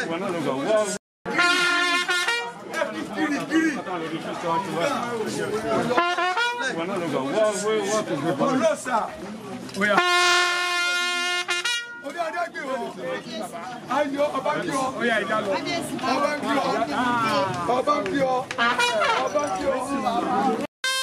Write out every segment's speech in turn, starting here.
Orí adé gbé wọ. Ayọ̀ ọba kí ọ. Ọba kí ọ. Ọba kí ọ. Ọba kí ọ.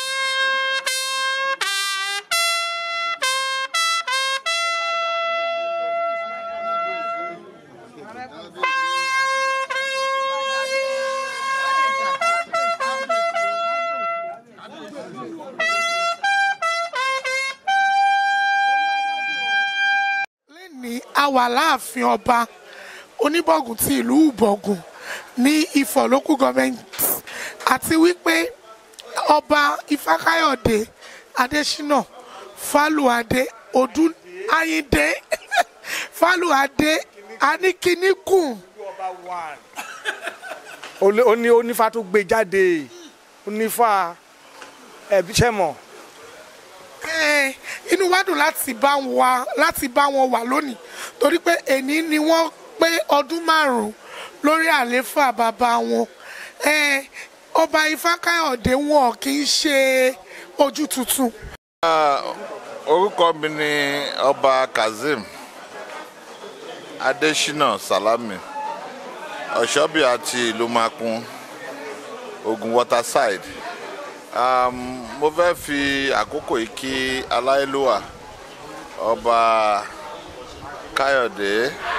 ní a wà láàfin ọba oníbọ̀gùn ti ìlú ìbọ̀gùn ní ifọ̀ local government àti wípé ọba ifákáyọ̀dé adésínà fálùadé ọdún ayíǹde fálùadé aníkíníkùn ó ní onífà tó gbé jáde onífà ẹbí sẹmọ Eh, inú wa dùn láti bá wa láti bá wọn wà lónìí torí pé èní ni wọ́n pé ọdún márùn-ún lórí àlééfà bàbá wọn Eh, ọba ifákáyọ̀dé wọn kì í ṣe ojú tuntun. orúkọ mi ni ọba kazeem adésínà salami ọ̀ṣọ́bì àti ìlú makun ogun waterside um, mo fẹ́ fi àkókò yìí kí aláìlúwà ọba káyọ̀dé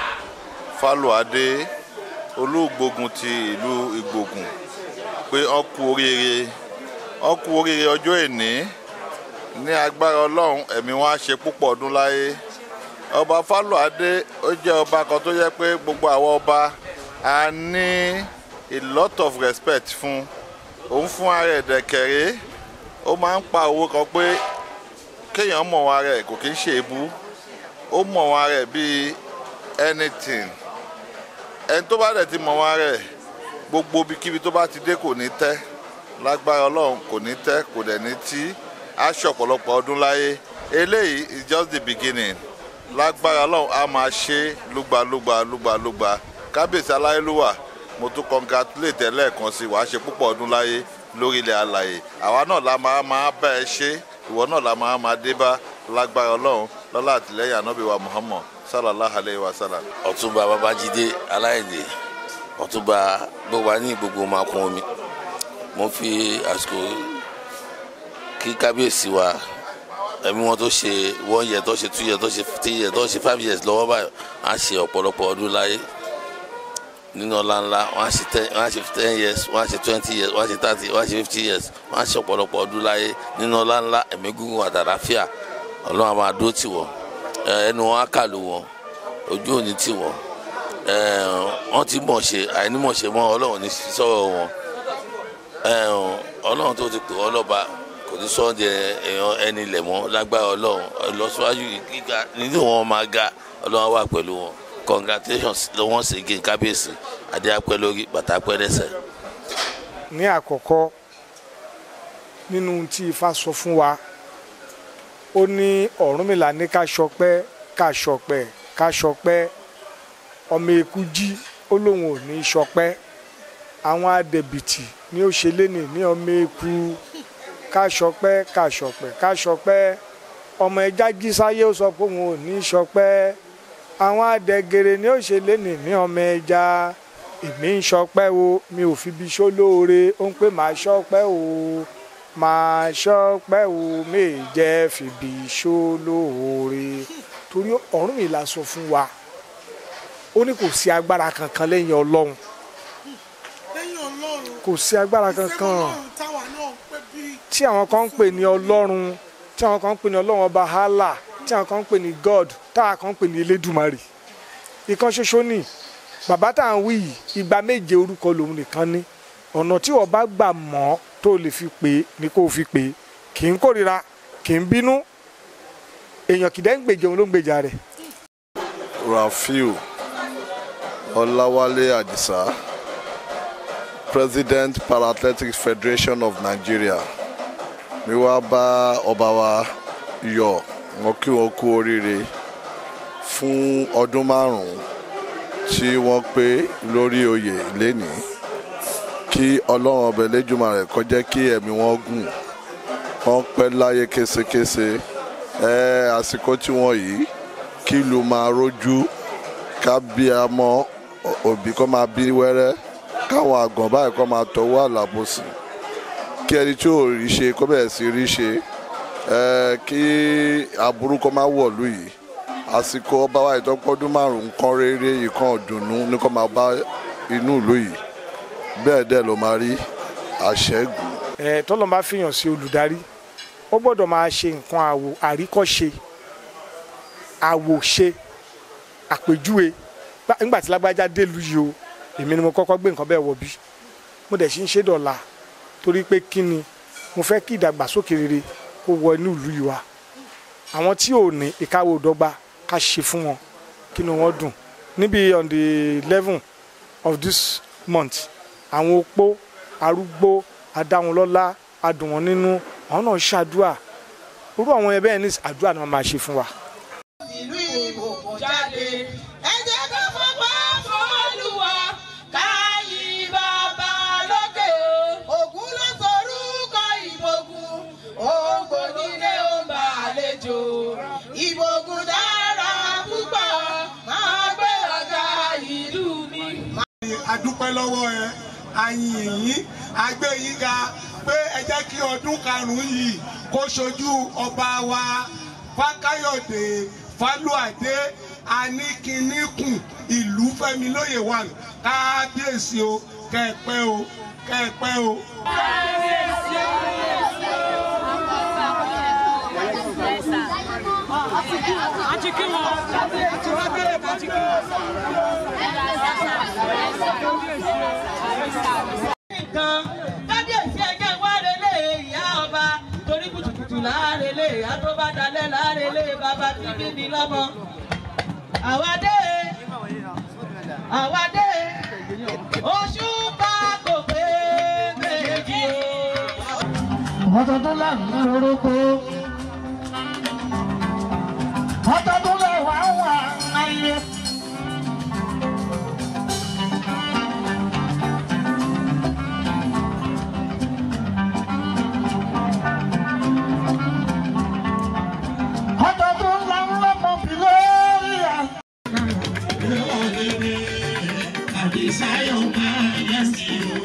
fálùadé olúgbógun ti ìlú ìgbógun pé ó kú oríire ó kú oríire ọjọ́ èní ní agbára ọlọ́run ẹ̀mí wọn á ṣe púpọ̀ ọdún láyé ọba fálùadé ó jẹ́ ọba kan tó yẹ pé gbogbo àwọn ọba a ní a lot of respect fún òun fún ara ẹ̀ dẹ̀kẹ̀rẹ́ ó máa ń pa owó kan pé kéèyàn mọ̀ wọn ara ẹ̀ kò kí ń ṣe èébú ó mọ̀ wọn ara ẹ̀ bíi anything ẹni tó bá dẹ̀ ti mọ̀ wọn ara ẹ̀ gbogbo ibikíbi tó bá ti dé kò ní tẹ́ lágbára ọlọ́run kò ní tẹ́ kò dẹ̀ ní tí aṣọ ọ̀pọ̀lọpọ̀ ọdún láyé eléyìí is just the beginning lágbára ọlọ́run a máa ṣe lúgbalúgba lúgbalúgba kábíyèsí aláyélúwà mo tún congratulate ẹ lẹ́ẹ̀kan sí wàá ṣe púpọ̀ ọdún láyé lórílẹ̀ alàyè àwa náà la máa máa bá ẹ ṣe ìwọ náà la máa máa dé bá lágbára ọlọ́run lọ́lá àtìlẹ́yìn ànábì wa muhammad sallallahu alayhi wa sallam. ọ̀túnba babájídé aláìdè ọ̀túnba gbogbo wa ní gbogbo máa kún omi mo fi àsìkò kí kábíyèsí wa ẹ̀mí wọn tó ṣe one year tó ṣe two year tó ṣe three year tó ṣe five years lọ́wọ́ báyìí wọ́n á ṣe ọ̀pọ̀lọpọ̀ ọdún láyé nínú ọlá ńlá wọ́n á ṣe ten wọ́n á ṣe ten years wọ́n á ṣe twenty years wọ́n á ṣe thirty wọ́n á ṣe fifty years wọ́n á ṣe ọ̀pọ̀lọpọ̀ ọdún láyé nínú ọlá ńlá ẹ̀mí gígùn àtàràfíà ọlọ́run á máa dó tì wọ́n ẹnu wọn á kàlù wọn ojú òní tì wọ́n wọ́n ti mọ̀ ṣe àìnímọ̀ ṣe mọ́ ọlọ́run ní sọ̀rọ̀ wọn ọlọ́run tó ti pè wọ́n lọ́ba kò ní sọ́ọ́ di èèyàn ẹni ilẹ̀ mọ́ lágbára ọlọ́run ìlọsíwájú gíga nínú wọn máa ga ọlọ́run wà pẹ̀lú wọn congratulations ló wọ́n ṣe gé kábíyèsí adé apẹ́ lórí bàtà apẹ́ lẹ́sẹ̀. ní àkọ́kọ́ nínú tí ifá sọ fún wa ó ní ọ̀rúnmìlà ní ká ṣọpẹ́ ká ṣọpẹ́ ká ṣọpẹ́ ọmọ eku jí ó lóun ò ní ṣọpẹ́ àwọn adẹ̀bìtì ní ó ṣe léni ní ọmọ eku ká ṣọpẹ́ ká ṣọpẹ́ ká ṣọpẹ́ ọmọ ẹja jí sáyé ó sọ pé òun ò ní ṣọpẹ́ àwọn adẹ̀gẹ̀rẹ̀ ní ó ṣe léni ní ọmọ ẹja èmi ń ṣọpẹ́ o mi ò fi bí ṣó lóore ó ń pè máa ṣọpẹ́ o máa ṣọpẹ́ o méè jẹ́ fìbí ṣó lóore torí Ọ̀rúnmìlà sọ fún wa ó ní kò sí agbára kankan lẹ́yìn Ọlọ́run lẹ́yìn ọlọ́run kò sí agbára ìfẹ́ kankan ọlọ́run táwa náà ń pè bí tí àwọn kan ń pè ní Ọlọ́run tí àwọn kan ń pè ní Ọlọ́run ọba Allah tí àwọn kan ń pè ní God táwọn kan ń pè ní Elédùmarè ìkan ṣoṣo ni bàbá tá à ń wí yìí ìgbà méje orúkọ lòun nìkan ní ọ̀nà tí wọ́n bá gbà mọ́ tó lè fi pè é ni kó o fi pè é kì í kórira kì í bínú èèyàn kìdẹ́ ń gbèjà òun ló ń gbèjà rẹ̀ Rafiu Ọláwálé Àdìsá President Para-Athletics Federation of Nigeria mi wá bá ọba wa yọ̀ wọ́n kí wọ́n kú oríire fún ọdún márùn-ún tí wọ́n pé lórí oyè lénìí kí ọlọ́run ọbẹ̀ lẹ́jùmọ̀ rẹ̀ kó jẹ́ kí ẹ̀mí wọn gùn wọ́n pẹ́ láyé késekése ẹ àsìkò tí wọ́n yìí kí ìlú máa rójú ká bí a mọ òbí kó máa bí wẹ́rẹ́ káwọn àgàn báyìí kó máa tọwọ́ àlàbòsí kí ẹni tí ò rí ṣe kó bẹ̀rẹ̀ sí rí ṣe ẹ kí aburú kó máa wọ̀lú yìí àsìkò ọba wa ìtọ́pọ́dún márùn-ún kan rere ìkan ọ̀dùnnú ní kó máa bá inú ìlú yìí bẹ́ẹ̀ dẹ̀ ló máa rí àṣẹ́gun. ẹ tọ́lọ́ bá fìyàn sí olùdarí ó gbọ́dọ̀ máa ṣe nǹkan àwò àríkọ́ṣe àwòṣe àpèjúwe Bá- nígbà tí lágbájá délùú yìí o èmi ni mo kọ́kọ́ gbé nǹkan bẹ́ẹ̀ wọ bí mo dẹ̀ sì ń ṣe dọ̀la torí pé kí ni mo fẹ́ kí ìdàgbàsókè rere kó wọ inú ìlú yìí wá àwọn tí ò ní ìkáwọ́ òdọ́gba ká ṣe fún wọn kí ni wọ́n dùn níbi on the eleven of this month àwọn opó arúgbó adáhunlọ́lá adùn wọn nínú àwọn náà ṣàdúà irú àwọn yẹn bẹ́ẹ̀ ní àdúrà ni wọ́n máa ṣe fún wa. ìlú ìbòkùn jáde. ẹ jẹ́ ká fọwọ́ fọlùwà káyí bàbá lókè o. ògún ló sorúkọ ìbòkùn ògbónílé ó ń bá àlejò. ìbòkùn dára púpọ̀ máa gbé ọ̀gá ìlú mi. adúpẹ́ lọ́wọ́ ẹ àyìn yín agbé yín ga pé ẹ jẹ́ kí ọdún karùn-ún yìí kó ṣojú ọba wa fákáyọ̀dé fálúàdé aníkíníkùn ìlú fẹ́mi lóye wà kábíyèsí o kẹ́ẹ̀pẹ́ o kẹ́ẹ̀pẹ́ o. nǹkan kábíyèsí ẹgbẹ́ wa relé ìyá ọba torí kùtùkùtù láàrelé ìyá tó bá dalẹ̀ láàrelé bàbá tí bí ní lọ́mọ. àwádé àwádé oṣù bá kò pé méjì o. ọdọọdún là ń lórúkọ ọdọọdún lè wá wà ayé. ọdọọdún là ń lọ́mọ bí lórí à. Àdìsáyọ̀ máa yẹ sí o.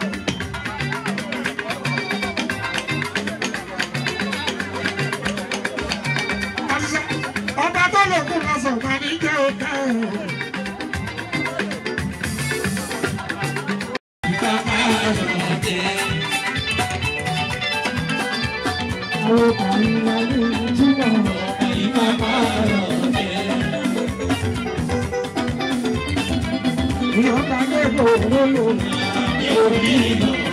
ọba tó lè kú lọ sọ̀tà ní jẹ́ òkè o. Àwọn ọkùnrin máa ní ìtumọ̀ ìgbà máa lọ jẹ́. Ìyọ̀ǹda lè bò ó lò ní orí ìlú.